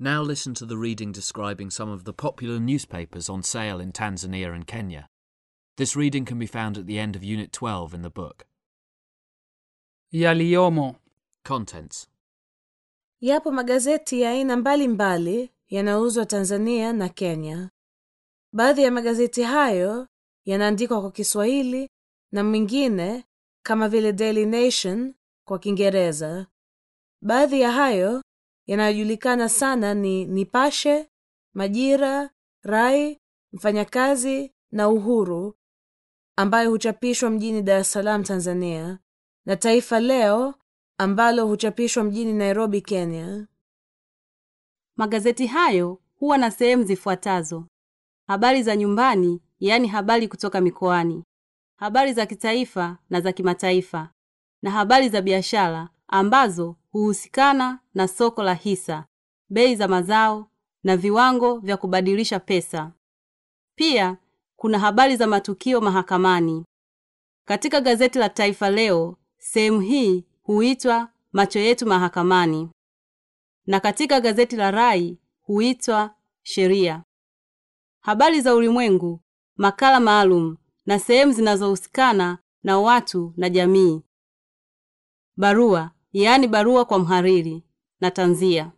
Now listen to the reading describing some of the popular newspapers on sale in Tanzania and Kenya. This reading can be found at the end of Unit 12 in the book. Yaliyomo. Contents Yapo magazeti ya aina mbalimbali yanayouzwa Tanzania na Kenya. Baadhi ya magazeti hayo yanaandikwa kwa Kiswahili na mengine kama vile Daily Nation kwa Kiingereza. Baadhi ya hayo yanayojulikana sana ni Nipashe, Majira, Rai, Mfanyakazi na Uhuru ambayo huchapishwa mjini Dar es Salaam Tanzania na Taifa Leo ambalo huchapishwa mjini Nairobi Kenya. Magazeti hayo huwa na sehemu zifuatazo: habari za nyumbani, yaani habari kutoka mikoani, habari za kitaifa na za kimataifa, na habari za biashara ambazo huhusikana na soko la hisa, bei za mazao na viwango vya kubadilisha pesa. Pia kuna habari za matukio mahakamani. Katika gazeti la Taifa Leo, sehemu hii huitwa macho yetu mahakamani, na katika gazeti la Rai huitwa sheria. Habari za ulimwengu, makala maalum na sehemu zinazohusikana na watu na jamii. Barua, yaani barua kwa mhariri na tanzia.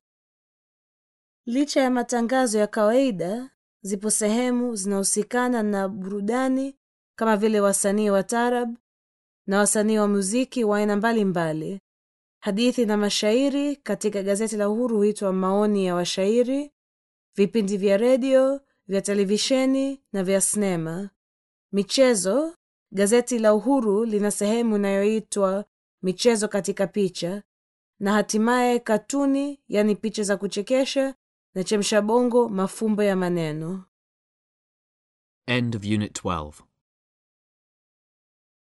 Licha ya matangazo ya kawaida, zipo sehemu zinahusikana na burudani kama vile wasanii wa tarab na wasanii wa muziki wa aina mbalimbali. Hadithi na mashairi katika gazeti la Uhuru huitwa maoni ya washairi. Vipindi vya redio, vya televisheni na vya sinema. Michezo, gazeti la Uhuru lina sehemu inayoitwa michezo katika picha, na hatimaye katuni, yani picha za kuchekesha na chemsha bongo, mafumbo ya maneno. End of Unit 12